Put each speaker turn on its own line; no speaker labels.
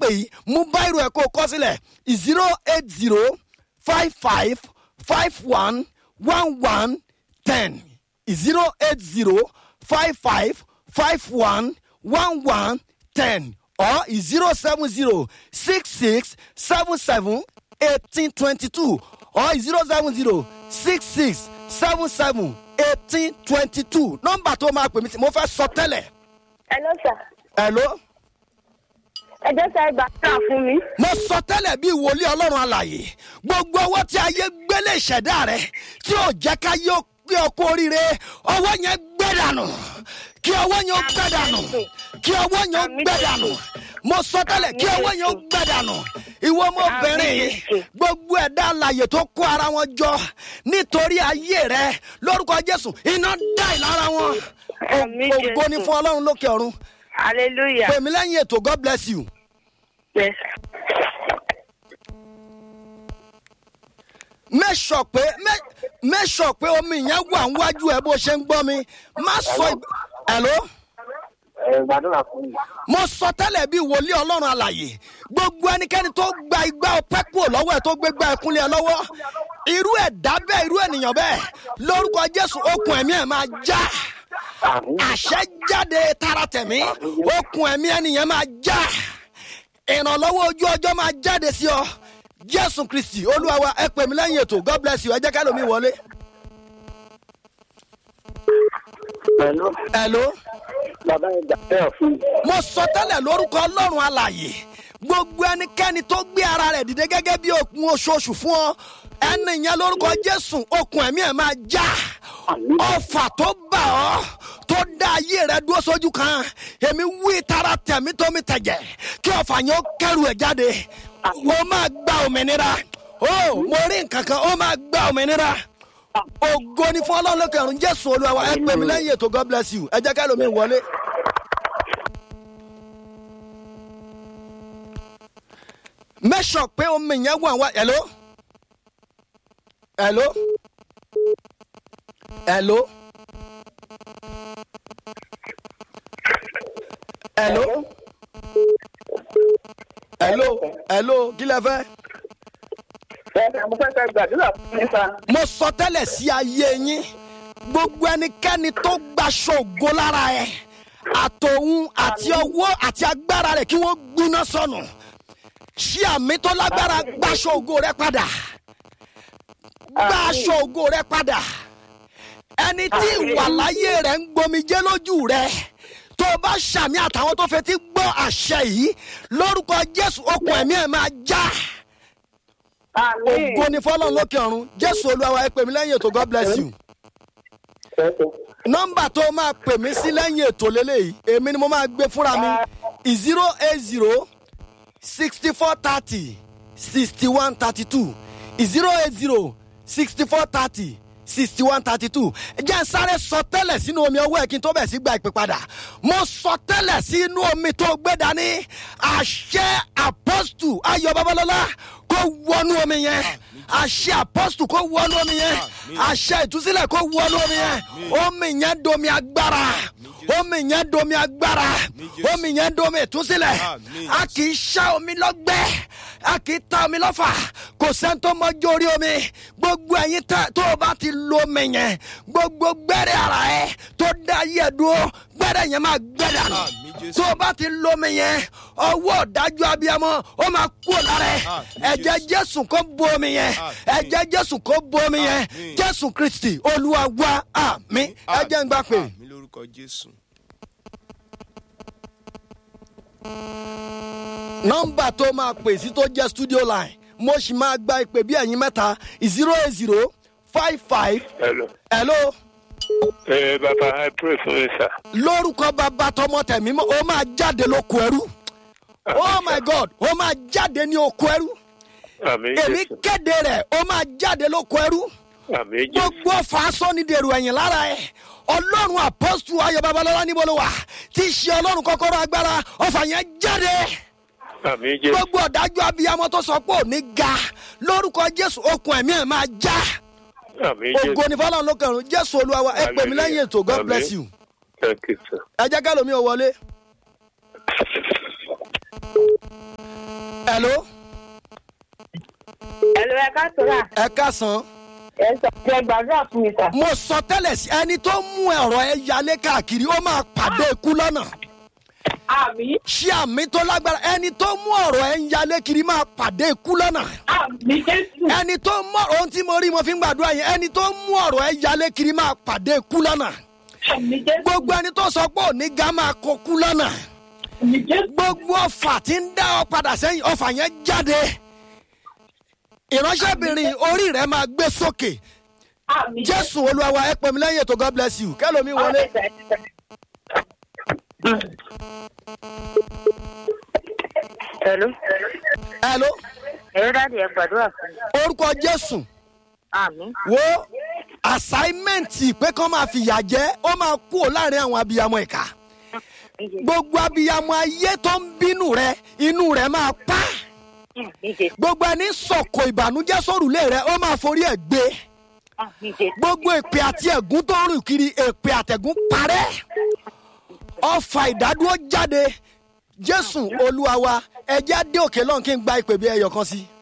yìí mú báyìí ẹ̀ kó o kọ́ sílẹ̀ zero eight zero five five five one one one ten zero eight zero five five five one one one ten or zero seven zero six six seven seven eighteen twenty two or zero seven zero six six seven seven eighteen twenty two nọmba tó máa pè mí sí mo fẹ́ sọ tẹ́lẹ̀
Hello sir.
hello
Ẹ jẹ́ sẹ́ gbàdúrà fún mi.
mo sọ tẹ́lẹ̀ bíi wòlíì ọlọ́run alàyè gbogbo ọwọ́ tí ayé gbélé ìṣẹ̀dá rẹ tí ò jẹ́ ká yóò pé ọkọ oríire ọwọ́ yẹn gbẹ́dànù kí ọwọ́ yẹn ó gbẹ́dànù kí ọwọ́ yẹn ó gbẹ́dànù mo sọ tẹ́lẹ̀ kí ọwọ́ yẹn ó gbẹ́dànù ìwọ ọmọbìnrin yìí gbogbo ẹ̀dá alàyè tó kó ara wọn jọ nítorí ayé rẹ lórúkọ jésù iná dá ìlara wọn
Àmín,
ògo ni
Jésù.
fún ọlọ́run lókè ọ̀run
Hallelujah.
pèmí lẹ́yìn ètò god bless you.
Yes.
make sure pé make- make sure pé omi yẹn wà níwájú ẹ bó ṣe ń gbọ́ mi má sọ ìgbà hello
ẹ gbàdúrà fún mi.
mo sọ tẹ́lẹ̀ bíi wòlíì ọlọ́run àlàyé gbogbo ẹnikẹ́ni tó gba igbá ọpẹ́ kúrò lọ́wọ́ ẹ̀ tó gbé gbá ẹkúnlẹ̀ ẹ lọ́wọ́ irú ẹ̀dá bẹ́ẹ̀ irú ènìyàn bẹ́ẹ̀ lórúkọ jésù okùn ẹ̀mí ẹ̀ máa já
àmì
àṣẹ jáde tara tẹ̀mí okùn ẹ̀mí ẹnìyẹn máa já ìrànlọ́wọ́ ojú ọjọ́ máa jáde sí ọ jésù kristi olúwa wa ẹ pè mí lẹ́yìn ètò god bless you ẹ jẹ́ ká lómi wọlé.
pẹ̀lú
hello
bàbá ẹ gbàdúrà fún mi.
mo sọ tẹ́lẹ̀ lórúkọ ọlọ́run alàyè gbogbo ẹnikẹ́ni tó gbé ara rẹ̀ dìde gẹ́gẹ́ bí okun oṣooṣù fún ọ ẹni yẹn lórúkọ jésù okun ẹ̀mí ẹ̀ máa já ọfà tó bà ọ́ tó dá ayé rẹ dúró sójú kan èmi wí tara tẹ̀mí tó mi tẹ̀jẹ̀ kí ọfà yẹn ó kẹrù ẹ̀ jáde ó máa gba òmìnira ó mo rí nǹkan kan ó máa gba òmìnira ògo ni fún ọlọ́run lókè ọ̀run jésù olúwa wa ẹ pè mí lẹ́yìn ètò god bless you ẹ jẹ́ ká lómi wọlé. make sure pé omi yẹn wà wá hello hello hello hello hello hello kí lẹ fẹ́.
ẹ mo fẹ́ kẹ́ gbàdúrà fún mi sa.
mo sọ tẹ́lẹ̀ sí ayé yín gbogbo ẹnikẹ́ni tó gbaṣọ ògo lára ẹ̀ àtòun àti ọwọ́ àti agbára rẹ̀ kí wọ́n gbóná sọnù ṣí àmì tó lágbára gbaṣọ ògo rẹ padà gbaṣọ ògo rẹ padà ẹni tí ìwà láyé rẹ̀ ń gbomijé lójú rẹ̀ tó o bá ṣàmì àtàwọn tó fetí gbọ́ àṣẹ yìí lórúkọ jésù okùn ẹ̀mí ẹ̀ máa já. Ja
àmì
ògo ni fọlọ́n lókè ọ̀run jésù olúwa ẹ pè mí lẹ́yìn ètò god bless you nọ́mbà tó máa pè mí sí lẹ́yìn ètò lélẹ́yìí èmi ni mo máa gbé fúnra mi zero eight zero sixty four thirty sixty one thirty two zero eight zero sixty four thirty sixty one thirty two jẹ́ n sáré sọ tẹ́lẹ̀ sínú omi ọwọ́ ẹ̀ kí n tó bẹ̀ sí gba ìpè padà mo sọ tẹ́lẹ̀ sínú omi tó gbé dání àṣẹ apọ́stù ayọ̀ babalọ́lá kó wọnú omi yẹn àṣẹ apọ́stù kó wọnú omi yẹn àṣẹ ìtúsílẹ̀ kó wọnú omi yẹn omi yẹn domi agbára omi yẹn domi agbára omi yẹn domi ìtúsílẹ̀ a kì í ṣá omi lọ́gbẹ́ a kì í ta omi lọ́fà kò sẹ́ni tó mọ́jú orí omi gbogbo ẹ̀yin tẹ́- tó o bá ti lo omi yẹn gbogbo gbẹ́rẹ́ ara ẹ̀ tó dá yẹ̀ dúró gbẹ́rẹ́ yẹn máa gbẹ́ dànù
Àmín, Jésù.
tó o bá ti lo omi yẹn ọwọ́ ọ̀dájú abiyamọ ó máa kú lára ẹ̀
Àmín,
ẹ̀jẹ̀ jésù kó bo omi yẹn
Àmín.
ẹ̀jẹ̀ jésù kó bo omi yẹn
Àmín.
jésù kristi olúwa wa àmì ẹ̀jẹ̀ ń gbà pé.
mi lórúkọ jésù.
nọmba tó máa pè sí tó jẹ́ studio line mo sì máa gba ìpè bí ẹ̀yin mẹ́ta zero eight zero five five
Hello.
hello
Ẹ bàbá ẹ pray fún mi sà.
lórúkọ bàbá tọmọ tẹ̀mí mọ́ ó máa jáde lóko ẹrú oh my god ó máa jáde ní oko ẹrú
Àmì
èmi
Jésù.
kéde rẹ̀ ó máa jáde lóko ẹrú
Àmì Jésù.
gbogbo fàásọ́ni dèrò ẹ̀yìn lára ẹ̀ ọlọ́run apọ́sù ayọ̀ babalọ́lá níbo ló wà tí í ṣe ọlọ́run kọ́kọ́rọ́ agbára ọfà yẹn jáde
Àmì Jésù.
gbogbo ọ̀dájú abiyamọ tó sọ pé ò ní ga lórúkọ jésù okùn ẹ̀mí ẹ̀ máa já
Àmì Jésù.
ògo ní fọlọ́run ló kẹrùn jésù olúwa wa ẹ pè mí lẹ́yìn ètò god
Àmín.
bless you
Thank you sir.
ẹ jẹ́ ká lómi ò wọlé. hello
Ẹ̀lú ẹ ká sọ́ra.
ẹ káàsán
Ẹ sọ pé ẹ gbàdúrà fún mi sà.
mo sọ tẹ́lẹ̀ sí ẹni tó mú ọ̀rọ̀ ẹ yalé káàkiri ó máa pàdé ikú lọ́nà
Àmì.
ṣé àmì tó lágbára ẹni tó mú ọ̀rọ̀ ẹ ń yalé kiri máa pàdé ikú lọ́nà
Àmì Jésù.
ẹni tó mú ohun tí mo rí mo fi ń gbàdúrà yẹn ẹni tó mú ọ̀rọ̀ ẹ yalé kiri máa pàdé ikú lọ́nà
Àmì Jésù.
gbogbo ẹni tó sọ pé òní ga máa kó kú lọ́nà
Àmì Jésù.
gbogbo ọfà tí ń dá ọ padà sẹ́yìn ọfà yẹn jáde ìránṣẹ́bìnrin orí rẹ̀ máa gbé sókè
Àmì
jésù olúwa wa ẹ pè mí lẹ́yìn ètò god bless you kẹ́lómi wọlé.
Hello.
hello
Ẹ̀rọ dáàdì ẹ gbàdúrà fún mi.
orúkọ jésù
Àmì.
wo assignment pé kán máa fìyà jẹ ó máa kú ò láàrin àwọn abiyamọ ìka gbogbo abiyamọ ayé tó ń bínú rẹ inú rẹ máa pa
Àmì Jésù.
gbogbo ẹni sọkò ìbànújẹ sórùlé rẹ ó máa forí ẹ gbé
Àmì Jésù.
gbogbo èpè àti ẹgún tó ń rìn kiri èpè àtẹgún parẹ ọfà ìdádúró jáde jésù olúwa wa ẹjẹ dé òkè lọ́n kí n gba ìpè bí ẹyọ kan sí i.